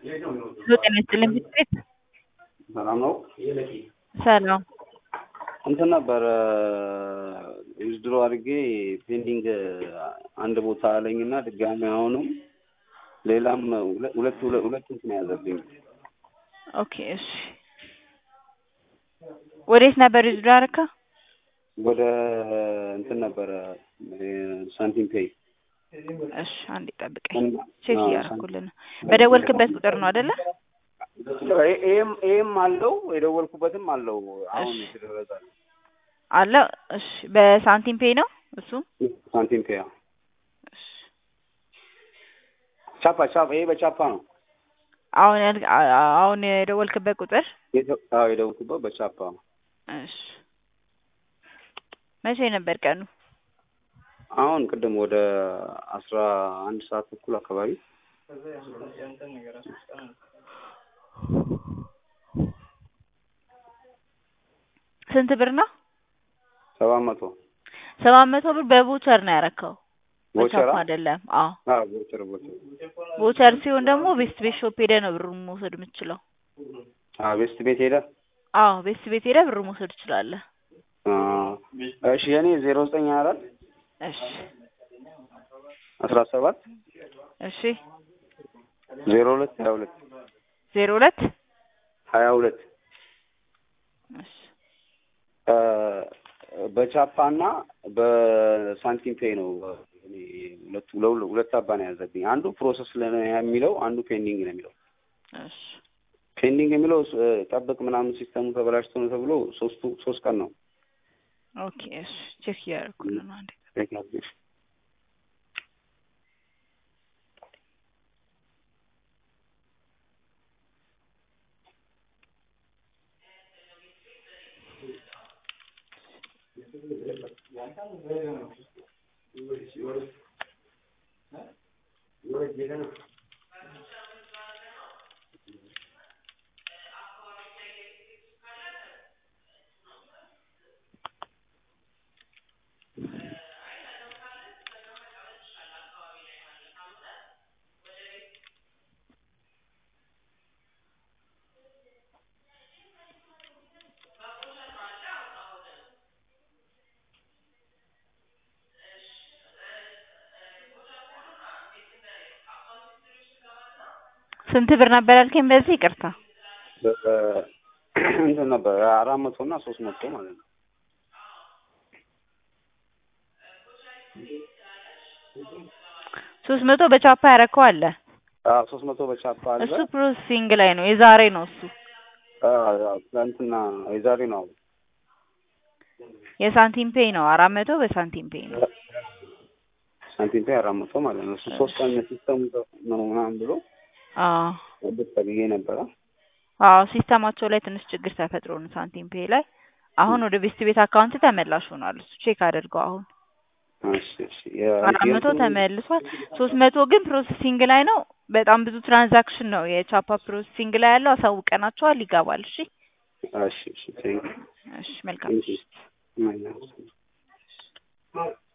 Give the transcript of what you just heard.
ጤና ይስጥልኝ ቤት ሰላም ነው። ሰላም እንትን ነበር ዊዝድሮ አድርጌ ፔንዲንግ አንድ ቦታ አለኝና ድጋሚ አሁንም ሌላም ሁለት ሁለት ሁለት እንትን ያዘብኝ። ኦኬ እሺ ወዴት ነበር ዊዝድሮ ያደረከው? ወደ እንትን ነበረ ሳንቲም ፔይ እሺ አንዴ ጠብቀኝ ቼክ እያደረኩልህ ነው። በደወልክበት ቁጥር ነው አይደለ? ይሄም ይሄም አለው የደወልኩበትም አለው። አሁን የተደረገ አለ እሺ በሳንቲም ፔይ ነው እሱ ሳንቲም ፔይ አዎ። እሺ ቻፓ ቻፓ ይሄ በቻፓ ነው። አሁን ያል- አሁን የደወልክበት ቁጥር የደ- አዎ የደወልኩበት በቻፓ ነው። እሺ መቼ ነበር ቀኑ? አሁን ቅድም ወደ አስራ አንድ ሰዓት ተኩል አካባቢ ስንት ብር ነው? ሰባት መቶ ሰባት መቶ ብር በቮቸር ነው ያረከው ቦቸራ በቻፓ አይደለም። አዎ አዎ ቦቸር ቦቸር ቮቸር ሲሆን ደግሞ ቤስት ቤት ሾፕ ሄደህ ነው ብሩን መውሰድ የምትችለው። አዎ ቤስት ቤት ሄደ አዎ ቤስት ቤት ሄደህ ብሩን መውሰድ ትችላለህ። እሺ የኔ ዜሮ ዘጠኝ ሀያ አራት እሺ አስራ ሰባት እሺ ዜሮ ሁለት ሀያ ሁለት ዜሮ ሁለት ሀያ ሁለት እሺ በቻፓ እና በሳንቲም ፔይ ነው እኔ ሁለቱ ለሁለ- ሁለት አባ ነው ያዘብኝ። አንዱ ፕሮሰስ ላይ ነው የሚለው፣ አንዱ ፔንዲንግ ነው የሚለው። እሺ ፔንዲንግ የሚለው እ፣ ጠብቅ ምናምን ሲስተሙ ተበላሽቶ ነው ተብሎ ሶስቱ ሶስት ቀን ነው ኦኬ እሺ ቼክ እያደረኩልህ ነው አንዴ ስንት ብር ነበር ያልከኝ? በዚህ ይቅርታ በ- እንትን ነበር አራት መቶ እና ሶስት መቶ ማለት ነው። ሶስት መቶ በቻፓ ያረከው አለ። አዎ ሶስት መቶ በቻፓ አለ። እሱ ፕሮሰሲንግ ላይ ነው። የዛሬ ነው እሱ። አዎ፣ አዎ፣ ትናንትና የዛሬ ነው። የሳንቲም ፔይ ነው። አራት መቶ በሳንቲም ፔይ ነው። ሳንቲም ፔይ አራት መቶ ማለት ነው። እሱ ሶስት ቀን ሲስተሙ ነው ምናምን ብሎ አዎ ወደት ተብዬ ነበረ። አዎ ሲስተማቸው ላይ ትንሽ ችግር ተፈጥሮ ነው ሳንቲም ፔይ ላይ። አሁን ወደ ቤስት ቤት አካውንት ተመላሽ ሆኗል። እሱ ቼክ አድርገው አሁን እሺ፣ እሺ። የ- አራት መቶ የእንትኑ- ተመልሷል። ሶስት መቶ ግን ፕሮሰሲንግ ላይ ነው። በጣም ብዙ ትራንዛክሽን ነው የቻፓ ፕሮሰሲንግ ላይ ያለው። አሳውቀናቸዋል። ይገባል። እሺ እሺ፣ እሺ። ቴንክ እሺ መልካም ዩ።